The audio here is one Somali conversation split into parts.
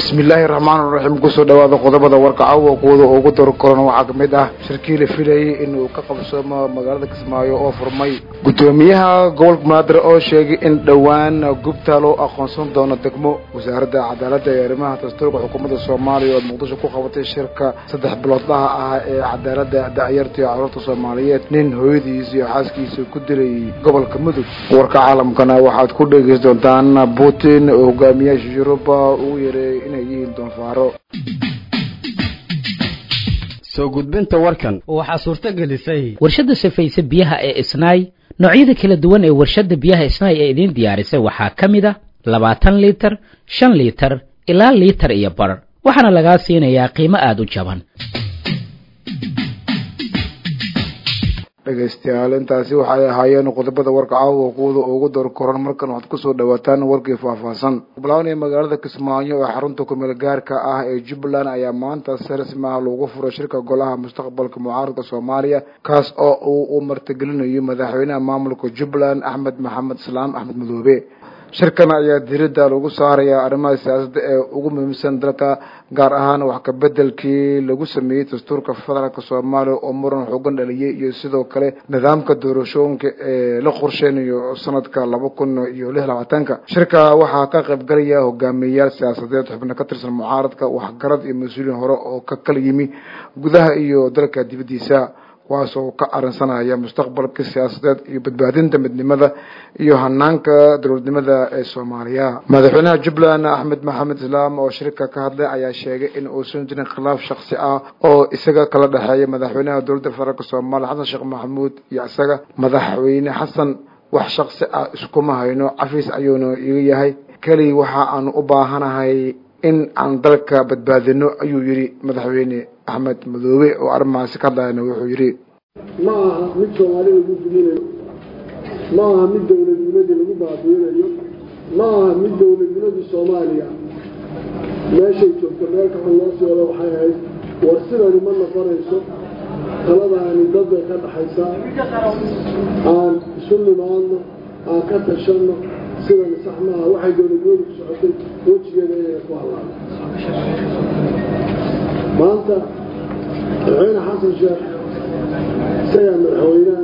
bismillaahi raxmaan raxiim kusoo dhawaada qodobada warka caawa kuwada ugu dor koran waxaa kamid ah shirkii la filayay inuu ka qabsoomo magaalada kismaayo oo furmay guddoomiyaha gobolka banaadir oo sheegay in dhowaan gubta loo aqoonsan doono degmo wasaaradda cadaaladda ee arrimaha dastuurka xukuumadda soomaaliya oo muqdisho ku qabatay shirka saddex biloodlaha ah ee cadaaladda da'yarta iyo carruurta soomaaliyeed nin hooyadiis iyo xaaskiisa ku dilay gobolka mudug warka caalamkana waxaad ku dhegeysan doontaan putin oo hogaamiyaasha yuruba ugu yeeray inay yihiin doonfaaro soo gudbinta warkan waxaa suurto gelisay warshadda safayse biyaha ee isnaay noocyada kala duwan ee warshadda biyaha isnaay ee idiin diyaarisay waxaa ka mid a labaatan liitar shan liitar ilaa liitar iyo bar waxaana lagaa siinayaa qiimo aada u jaban dhegaystayaal intaasi waxay ahaayeen qodobada warka caawa kuwada ugu door koran markan waxaad kusoo dhawaataan warkii faahfaahsan bilawnaya magaalada kismaayo ee xarunta kumeel gaarka ah ee jubbaland ayaa maanta si rasmi ah loogu furay shirka golaha mustaqbalka mucaaradka soomaaliya kaas oo uu u martigelinayo madaxweynaha maamulka jubbaland axmed maxamed islaam axmed madoobe shirkan ayaa diiradda lagu saarayaa arrimaha siyaasadda ee ugu muhiimsan dalka gaar ahaan wax ka bedelkii lagu sameeyey dastuurka federaalka soomaaliya oo muran xoogan dhaliyay iyo sidoo kale nidaamka doorashooyinka ee la qorsheynayo sanadka laba kun iyo lix labaatanka shirka waxaa ka qaybgalaya hogaamiyeyaal siyaasadeed xubno ka tirsan mucaaradka waxgarad iyo mas-uuliyiin hore oo ka kala yimi gudaha iyo dalka dibaddiisa kuwaas oo ka arinsanaya mustaqbalka siyaasadeed iyo badbaadinta midnimada iyo hanaanka dowladnimada ee soomaaliya madaxweynaha jubbaland axmed maxamed islaam oo shirka ka hadlay ayaa sheegay in uusan jirin khilaaf shaksi ah oo isaga kala dhexeeya madaxweynaha dowladda federaalk soomaaliya xasan sheekh maxamuud iyo isaga madaxweyne xasan wax shaksi ah iskuma hayno cafiis ayuuna iga yahay keli waxa aanu u baahanahay in aan dalka badbaadino ayuu yidhi madaxweyne axmed madoobe oo arrimahaasi ka hadlayana wuxuu yidhi ma aha mid soomaali lagu duminayo ma aha mid dowladnimadii lagu baabiinayo ma aha mid dowladnimadii soomaaliya meeshay joogto meel kaxun loo sii wado waxay ahayd war sidani ma noqonayso taladaani dad bay ka dhaxaysaa aan isu nimaadno aan ka tashanno sidani sax maaha waxay dowladnimadu ku socotay wejigeeda inayna ku hadlaado maanta madaxweyne xasan sheekh isagaa madaxweynaha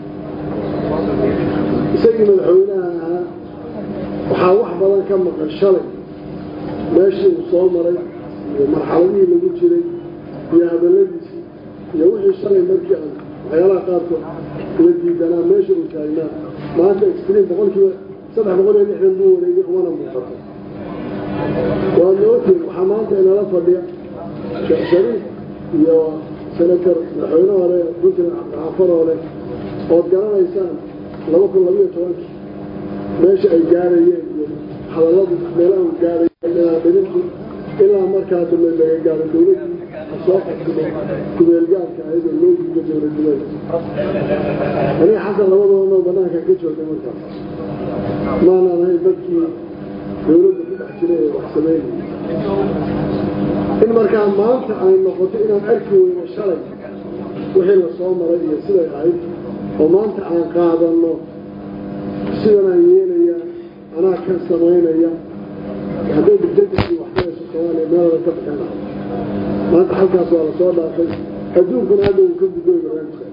isagii madaxweynaha ahaa waxaa wax badan ka maqan shalay meeshii uu soo maray iyo marxaladihii lagu jiray iyo hadalladiisii iyo wixii shalay markii aan waxyaalaha qaarkood la diidanaa meesha uu taagnaa maanta extream boqolkiiba saddex boqol iyo lixdan buu wareegay umana muuqato waa nootiin waxaa maanta inala fadhiya sheekh shariif iyo senator madaxweyne hore puntland cabdixaafar hore ood garanaysaan laba kun labayo tobankii meesha ay gaarayeen iyo hadalladu meelaha u gaarayeen dhirintu ilaa markaa dambe laga gaaro dowladdii soo qabsado kumeelgaarka ayadoo loo diido dowladnimada aniga xasan labadoodnoo banaanka ka joogay markaas maanaan ahayn dadkii dowladda ku dhex jiray ee wax sameynaya in markaa maanta ay noqoto inaan arki weyno shalay wixii la soo maray iyo siday ahayd oo maanta aan qaadanno sidanaan yeelaya anaa kan samaynaya hadday dibdadisii waxtarayso soomaaliya meelada ka bixin lahaa maanta halkaas waa la soo dhaafay adduunkuna hadda uu ka gudooy barnaamijkaas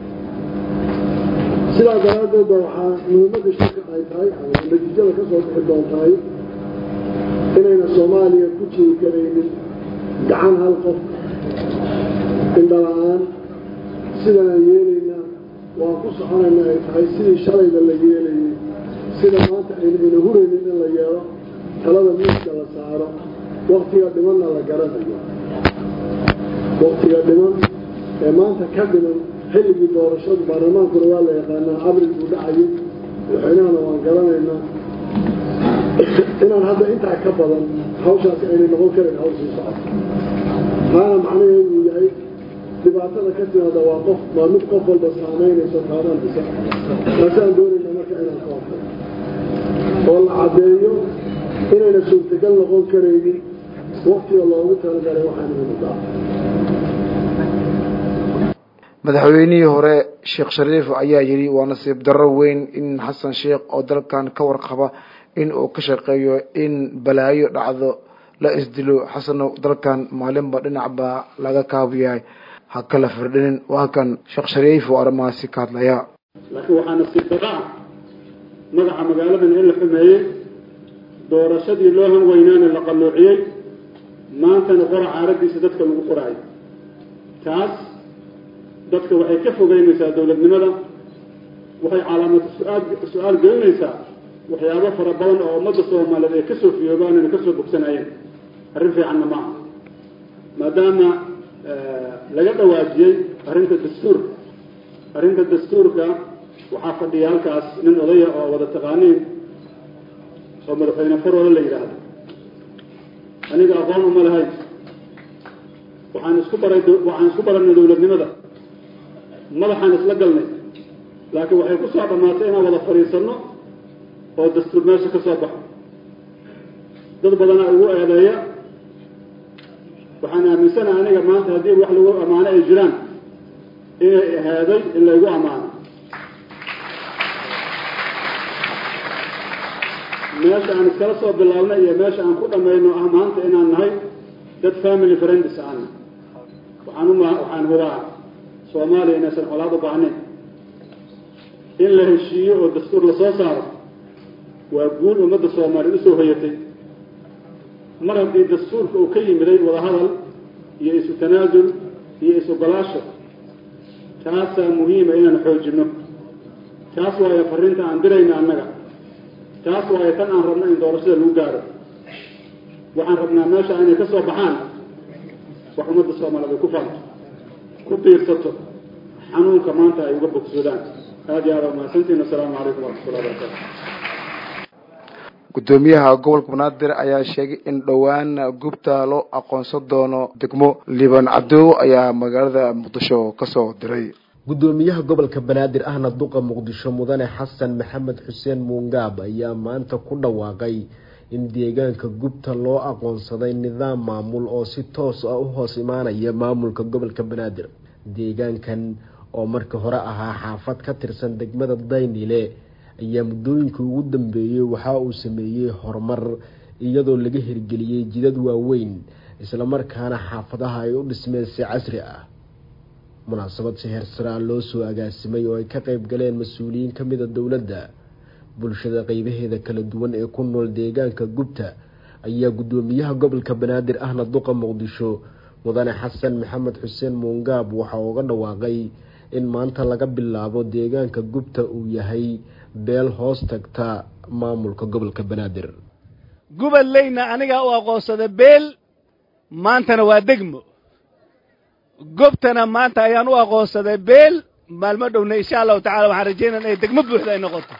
sidaa daraaddeed ba waxaa muhiimadda shirka ay tahay ama natiijada ka soo bixi doontahay inayna soomaaliya ku jiri karaynin gacan hal qof indhala-aan sidanaan yeelaynaa waan ku soconayna ay tahay sidii shalayba la yeelayay sida maanta ayna ina huraynin in la yeelo talada miiska la saaro waktiga dhimanna la garanayo waktiga dhiman ee maanta ka dhiman xilligii doorashadu baarlamaankuna waa la yaqaanaa abril buu dhacayay madaxweynahana waan garanaynaa inaan hadda intaa ka badan hawshaasi aynay noqon karin hawsii socoto taana macnaheedu uu yahay dhibaatada ka timaada waa qof waa mid qof walba saamaynayso taabanaysa taasaan doonayna marka inaan ka hortay oo la caddeeyo inayna suurtagal noqon karaynin waktiga loogu talagalay waxaana mudaa madaxweynihii hore sheekh shariif ayaa yidhi waa nasiib darro weyn in xasan sheekh oo dalkan ka warqaba in uu ka shaqeeyo in balaayo dhacdo la isdilo xasano dalkan maalinba dhinac baa laga kaabiyahay ha kala firdhinin waa kan sheekh shariif oo arrimahaasi ka hadlaya laakiin waxaa nasiib darro ah magaca magaaladan in la xumeeyey doorashadii loo han weynaana la qalloociyey maantana qora caaradiisa dadka lagu qoraayo taas dadka waxay ka fogeynaysaa dowladnimada waxay calaamad su-aal su-aal gelinaysaa waxyaabo fara badan oo ummadda soomaaliyeed ay ka soo fiyoobaan inay ka soo bogsanayeen arrin fiicanna maaha maadaama laga dhawaajiyey arrinta dastuurka arrinta dastuurka waxaa fadhiya halkaas nin odaya oo wada taqaaniin oo madaxweyne farole la yidhaahdo aniga aqoon uma lahayn waxaan isku baray waxaan isku baranay dowladnimada madaxaan isla galnay laakiin waxay ku soo dhammaatay inaan wada fadhiisanno oo dastuur meesha ka soo baxo dad badanaa igu eedeeya waxaan aaminsanaha aniga maanta haddii wax lagu ammaano ay jiraan inay ahaaday in laygu ammaano meesha aan iskala soo bilaabnay iyo meesha aan ku dhammayno ah maanta inaan nahay dad family friends ahna waxaan uma waxaan hubaa soomaaliya inaysan colaad u baahnayn in la heshiiyo oo dastuur lasoo saaro waa guul ummadda soomaaliya usoo hoyatay mar haddii dastuurka uu ka yimiday wadahadal iyo isu tanaasul iyo isu golaasho taasaa muhiima inaan xoojinno taas waayo farrinta aan dirayna annaga taas waayo tan aan rabno in doorashada lagu gaaro waxaan rabnaa meesha inay ka soo baxaan wax ummadda soomaaliyeed ay ku faanto ku biirsato xanuunka maanta ay uga bogsoodaan aada iyo aada umahadsantiin assalaamu calaykum waraxmatullahi wabarakatu guddoomiyaha gobolka banaadir ayaa sheegay in dhowaan gubta loo aqoonsan doono degmo liibaan cabdow ayaa magaalada muqdisho kasoo diray guddoomiyaha gobolka banaadir ahna duqa muqdisho mudane xasan maxamed xuseen muungaab ayaa maanta ku dhawaaqay in deegaanka gubta loo aqoonsaday nidaam maamul oo si toos ah u hoos imaanaya maamulka gobolka banaadir deegaankan oo markii hore ahaa xaafad ka tirsan degmada daynile ayaa muddooyinkii ugu dambeeyey waxa uu sameeyey horumar iyadoo laga hirgeliyey jidad waaweyn islamarkaana xaafadaha ay u dhismeen si casri ah munaasabad si heersaraa loo soo agaasimay oo ay ka qeyb galeen mas-uuliyiin ka mida dowladda bulshada qeybaheeda kala duwan ee ku nool deegaanka gubta ayaa guddoomiyaha gobolka banaadir ahna duqa muqdisho mudane xasan maxamed xuseen muungaab waxa uga dhawaaqay in maanta laga bilaabo deegaanka gubta uu yahay beel hoos tagta maamulka gobolka banaadir gubadleyna anigaa u aqoonsada beel maantana waa degmo gobtana maanta ayaan u aqoonsaday beel maalmo dhowna insha allahu tacala waxaan rajaynaa inay degmo buuxda ay noqoto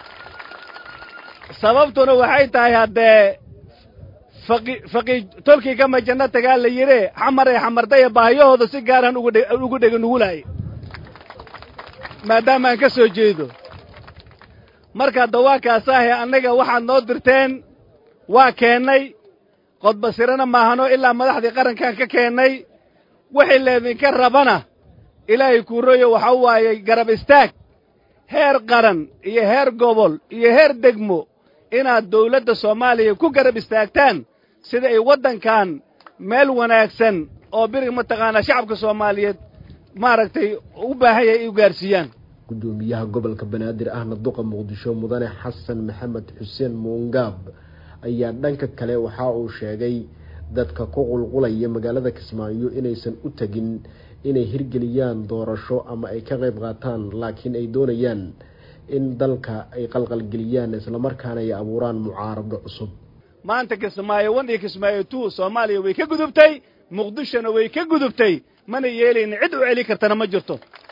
sababtuna waxay tahay haddee faqi faqi tolkii kama janno tagaa la yidhe xamar ee xamardaya baahiyahooda si gaaraan ugudhe ugu dhega nugulaayay maadaama aan ka soo jeedo marka dawaakaasahe annaga waxaad noo dirteen waa keennay qodbasirana maahano ilaa madaxdii qarankan ka keennay wixii leedinka rabana ilaahay kuuroyo waxa waayey garab istaag heer qaran iyo heer gobol iyo heer degmo inaad dawladda soomaaliya ku garab istaagtaan sida ay waddankan meel wanaagsan oo birig mataqaanaa shacabka soomaaliyeed maaragtay u baahan yahay ay u gaarsiiyaan guddoomiyaha gobolka banaadir ahna duqa muqdisho mudane xasan maxamed xuseen muungaab ayaa dhanka kale waxa uu sheegay dadka ku qulqulaya magaalada kismaayo inaysan u tegin inay hirgeliyaan doorasho ama ay ka qayb qaataan laakiin ay doonayaan in dalka ay qalqalgeliyaan islamarkaana ay abuuraan mucaarado cusub maanta kismaayo wan iyo kismaayo two soomaaliya way ka gudubtay muqdishona way ka gudubtay mana yeelayna cid u celi kartana ma jirto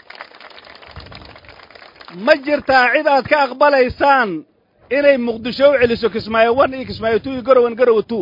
ma jirtaa cid aad ka aqbalaysaan inay muqdisho u celiso kismaayo wan iyo kismaayo two iyo garowan garowa two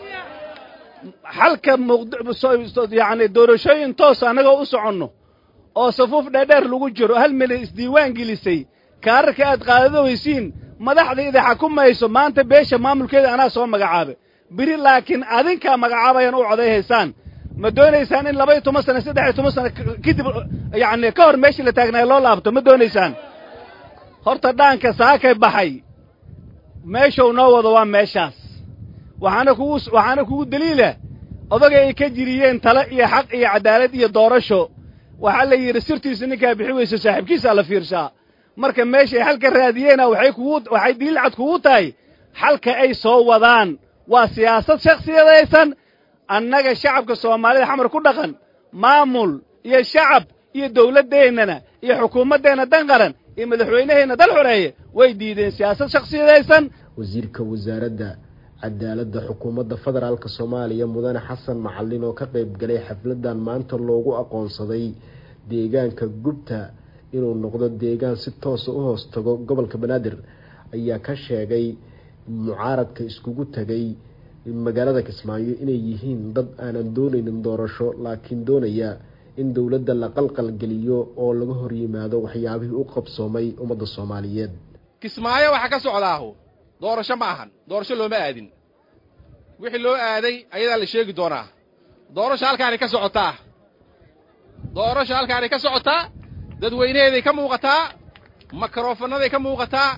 xalka muqdyacni doorashooyin toos annagoo u soconno oo safuuf dheerdheer lagu jiro hal milyan isdiiwaan gelisay kaararka aad qaadadowaysiin madaxda ida xakumayso maanta beesha maamulkeeda anaa soo magacaabay biri laakiin adinkaa magacaabayaan u codayhaysaan ma doonaysaan in laba iyo toban sana saddex iyo toban sana kadib yacni ka hor meeshii la taagnaay loo laabto ma doonaysaan horta dhaanka saakay baxay meeshuu noo wado waa meeshaas waxaana kugu waxaana kugu daliila odaga ay ka jiriyeen tale iyo xaq iyo caddaalad iyo doorasho waxaa la yidhi sirtiisa ninkaa bixi weyso saaxiibkiisaa la fiirshaa marka meeshay xalka raadiyeena waxay kugu waxay daliil cad kugu tahay xalka ay soo wadaan waa siyaasad shakhsiyadaysan annaga shacabka soomaalida xamar ku dhaqan maamul iyo shacab iyo dawladdeennana iyo xukuumaddeenna dan qaran iyo madaxweynaheenna dal xoreeye way diideen siyaasad shakhsiyadaysan wasiirka wasaaradda cadaaladda xukuumadda federaalk soomaaliya mudane xasan macalin oo ka qeyb galay xafladan maanta loogu aqoonsaday deegaanka gubta inuu noqdo deegaan si toosa u hoos tago gobolka banaadir ayaa ka sheegay mucaaradka iskugu tagay magaalada kismaayo inay yihiin dad aanan doonaynin doorasho laakiin doonaya in dowladda la qalqalgeliyo oo laga hor yimaado waxyaabihii u qabsoomay ummadda soomaaliyeed kismaayo waxaa ka socdaahu doorasho ma ahan doorasho looma aadin wixii loo aaday ayadaa la sheegi doonaa doorasho halkaanay ka socotaa doorasho halkaanay ka socotaa dadweynaheeday ka muuqataa makrofannaday ka muuqataa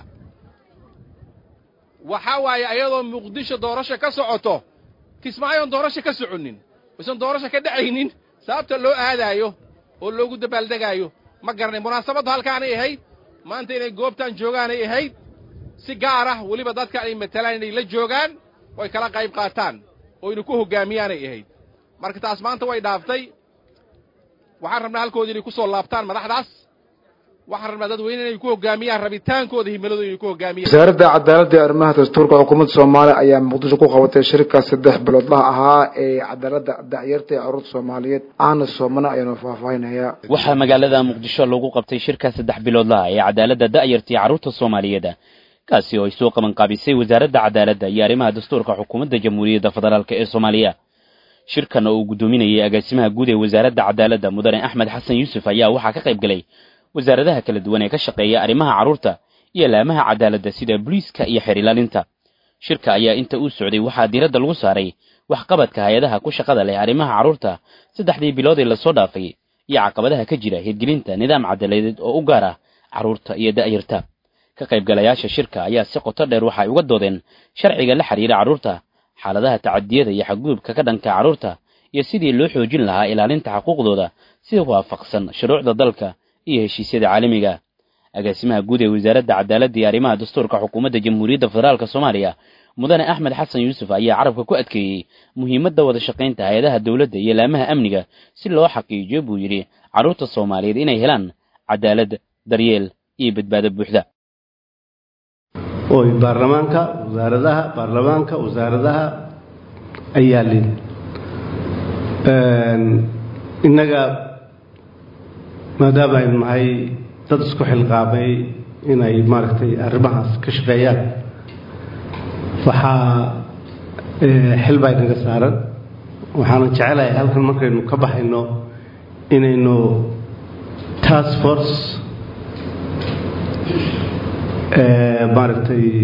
waxaa waaye ayadoo muqdisho doorasho ka socoto kismaayoon doorasho ka soconnin aysan doorasho ka dhacaynin sababta loo aadaayo oo loogu dabaaldegaayo ma garanay munaasabaddu halkaanay ahayd maanta inay goobtaan joogaanay ahayd si gaar ah weliba dadka ay matalaan inay la joogaan oo ay kala qayb qaataan oo aynu ku hoggaamiyaanay ahayd marka taas maanta way dhaaftay waxaan rabnaa halkooda inay ku soo laabtaan madaxdaas waxaan rabnaa dadweyne inay ku hoggaamiyaan rabitaankooda himiladooda inay ku hoggaamiyaan wasaaradda cadaaladda iyo arrimaha dastuurka xukuumadda soomaaliya ayaa muqdisho ku qabatay shirka saddex biloodlaha ahaa ee cadaaladda dacyarta ee carruurta soomaaliyeed aana soomana ayaanu faahfaahinaya waxaa magaalada muqdisho lagu qabtay shirka saddex biloodlaha ee cadaaladda da'yarta iyo carruurta soomaaliyeed kaasi oo ay soo qaban qaabisay wasaaradda cadaaladda iyo arrimaha dastuurka xukuumadda jamhuuriyadda federaalk ee soomaaliya shirkan oo uu guddoominayay agaasimaha guud ee wasaaradda cadaaladda mudane axmed xasan yuusuf ayaa waxaa ka qayb galay wasaaradaha kala duwan ee ka shaqeeya arrimaha carruurta iyo laamaha cadaaladda sida booliiska iyo xeer ilaalinta shirka ayaa inta uu socday waxaa diiradda lagu saaray waxqabadka hay-adaha ku shaqada leh arrimaha carruurta saddexdii bilood ee lasoo dhaafay iyo caqabadaha ka jira hirgelinta nidaam cadaaladeed oo u gaar ah carruurta iyo da'yarta ka qaybgalayaasha shirka ayaa si qoto dheer waxay uga doodeen sharciga la xidhiira carruurta xaaladaha tacadiyada iyo xadgudubka ka dhanka carruurta iyo sidii loo xoojin lahaa ilaalinta xuquuqdooda si waafaqsan shuruucda dalka iyo heshiisyada caalamiga agaasimaha guud ee wasaaradda cadaaladda iyo arrimaha dastuurka xukuumadda jamhuuriyadda federaalk soomaaliya mudane axmed xasan yuusuf ayaa carabka ku adkeeyey muhiimadda wada shaqaynta hay-adaha dowladda iyo laamaha amniga si loo xaqiijiyo buu yidhi carruurta soomaaliyeed inay helaan cadaalad daryeel iyo badbaado buuxda oy baarlamaanka wasaaradaha baarlamaanka wasaaradaha ayaa lin innaga maadaama aynu nahay dad isku xilqaamay inay maaragtay arrimahaas ka shaqeeyaan waxaa xil baa inaga saaran waxaana jecelahay halkan markaynu ka baxayno inaynu task force maaragtay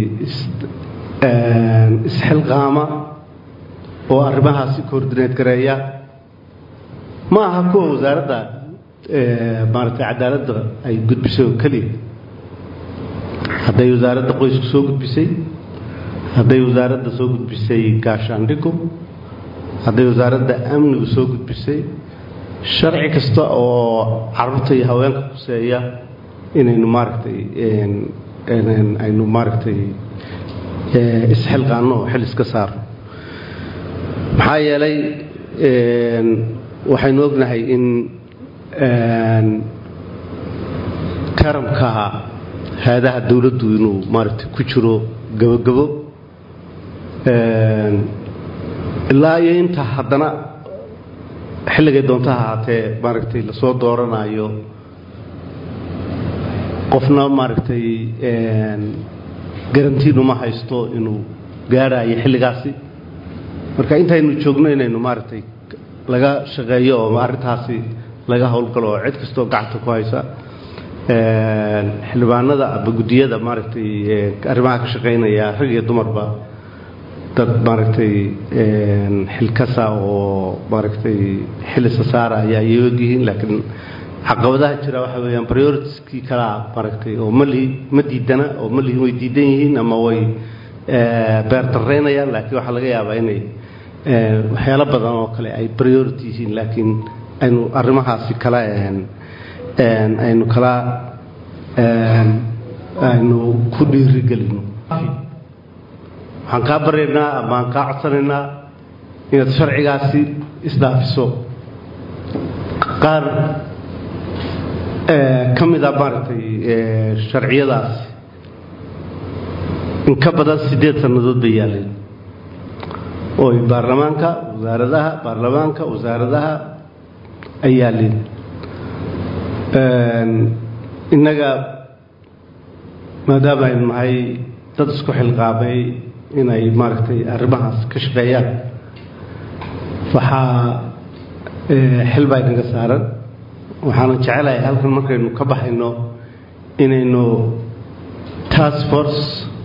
isxilqaama oo arrimahaasi coordineed gareeya ma aha kuwa wasaaradda maaragtay cadaaladda ay gudbisay oo keliya hadday wasaaradda qoysku soo gudbisay hadday wasaaradda soo gudbisay gaashaandhigu hadday wasaaradda amnigu soo gudbisay sharci kasta oo carruurta iyo haweenka khuseeya inaynu maaragtay aynu maaragtay isxilqaanno oo xil iska saarno maxaa yeelay waxaynu ognahay in karamka hay-adaha dowladdu inuu maaragtay ku jiro gabogabo ilaa iyo inta haddana xilligay doonta ha ahaatee maaragtay lasoo dooranayo qofna maaragtay garantiinu ma haysto inuu gaaraayo xilligaasi marka intaynu joogno inaynu maaragtay laga shaqeeyo oo arrintaasi laga howlgalo oo cid kastoo gacanta ku haysa xildhibaanada aba guddiyada maaragtay arrimaha ka shaqeynaya rag iyo dumarba dad maaragtay xilkasa oo maaragtay xilisa saaraya ayay ogyihiin laakiin caqabadaha jira waxa weeyaan prioritieskii kalaa maaragtay oo malihi ma diidana oo malihi way diidan yihiin ama way beertaraynayaan laakiin waxaa laga yaabaa inay waxyaalo badan oo kale ay priority yihiin laakiin aynu arrimahaasi kala aynu kala aynu ku dhiirigelino waxaan kaa baryaynaa ama aan kaa codsanaynaa inaad sharcigaasi isdhaafiso qaar ka mid a maaragtay sharciyadaasi in ka badan siddeed sannadood bay yaaleen oo ay baarlamaanka wasaaradaha baarlamaanka wasaaradaha ay yaaleen innaga maadaama aynu nahay dad isku xilqaamay inay maaragtay arrimahaas ka shaqeeyaan waxaa xil baa inaga saaran waxaanan jecelahay halkan markaynu ka baxayno inaynu task force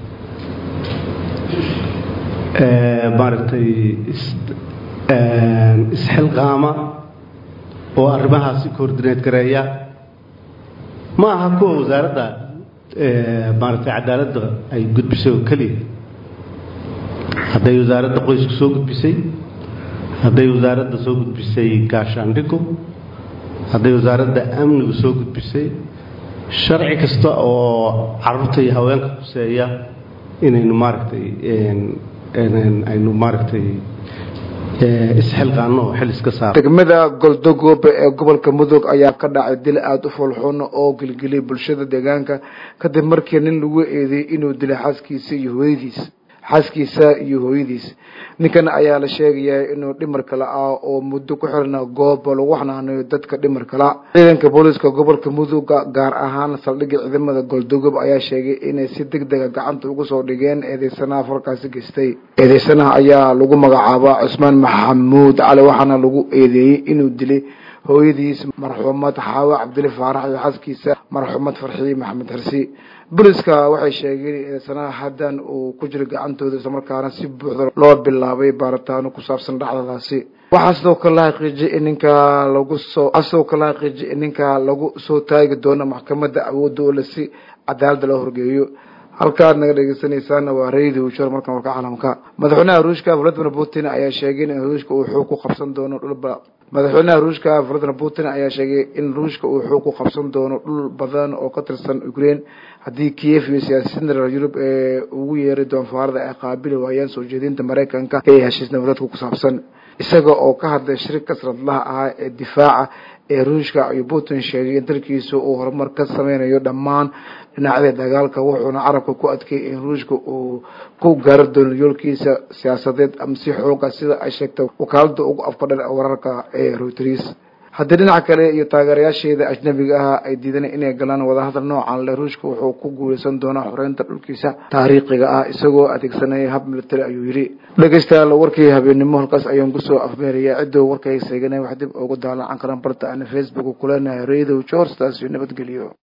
maaragtay isxilqaama oo arrimahaasi coordinate gareeya ma aha kuwa wasaaradda maaragtay cadaaladda ay gudbisay oo keliya hadday wasaaradda qoysku soo gudbisay hadday wasaaradda soo gudbisay gaashaandhigu hadday wasaaradda amnigu soo gudbisay sharci kasta oo caruurta iyo haweenka kuseeya inaynu maaragtay aynu maaragtay isxilqaano oo xil iska saaro degmada goldogoobe ee gobolka mudug ayaa ka dhacay dil aada u fulxun oo gelgeliyay bulshada deegaanka kadib markii nin lagu eedeeyey inuu dilay xaaskiisa iyo hooyadiis xaaskiisa iyo hooyadiis ninkan ayaa la sheegayaa inuu dhimar kale ah oo muddo ku xirna goob lagu xanaanayo dadka dhimar kala ciidanka booliiska gobolka muduga gaar ahaan saldhigga ciidamada goldogob ayaa sheegay inay si deg dega gacanta ugu soo dhigeen eedeysanaha falkaasi geystay eedeysanaha ayaa lagu magacaabaa cusmaan maxamuud cali waxaana lagu eedeeyey inuu dilay hooyadiis marxuumad xaawo cabdili faarax iyo xaaskiisa marxuumad farxiye maxamed xirsi booliska waxay sheegeen eedeysanaha haddan uu ku jiro gacantooda islamarkaana si buuxda loo bilaabay baaritaano ku saabsan dhacdadaasi waxaa sidoo kale la xaqiijiyay in ninka lagu soo waxaa sidoo kale la xaqiijiyay in ninka lagu soo taagi doono maxkamadda awoodda oo lasi cadaaladda loo horgeeyo halkaad naga dhegeysanaysaana waa radio shor markan warka caalamka madaxweynaha ruushka vladimir putin ayaa sheegay in ruushka uu xoog ku qabsan doono dhulba madaxweynaha ruushka vladimir putin ayaa sheegay in ruushka uu xoog ku qabsan doono dhul badan oo ka tirsan ukraine haddii kiev iyo siyaasiyiinta reer yurub ee ugu yeeray doonfaarada ay qaabili waayaan soo jeedinta maraykanka ee heshiis nabadeedka ku saabsan isaga oo ka hadlay shirka sanadlaha ahaa ee difaaca ee ruushka ayuu putin sheegay in dalkiisa uu horumar ka sameynayo dhammaan dhinacyada dagaalka wuxuuna carabka ku adkeeyay in ruushka uu ku gaari doono yoolkiisa siyaasadeed ama si xooga sida ay sheegtay wakaalada ugu afkadhan wararka ee reuters haddii dhinaca kale iyo taageerayaasheeda ajnabiga ah ay diidan inay galaan wadahadal noocan le ruushka wuxuu ku guuleysan doonaa xoreynta dhulkiisa taariikhiga ah isagoo adeegsanaya hab military ayuu yidhi dhegeystayaal warkii habeennimo halkaas ayaan kusoo afmeeraya ciddoo warkay seeganay wax dib ugu daalan cankaran barta ana facebook kuleenahay radio george taas iyo nabadgelyo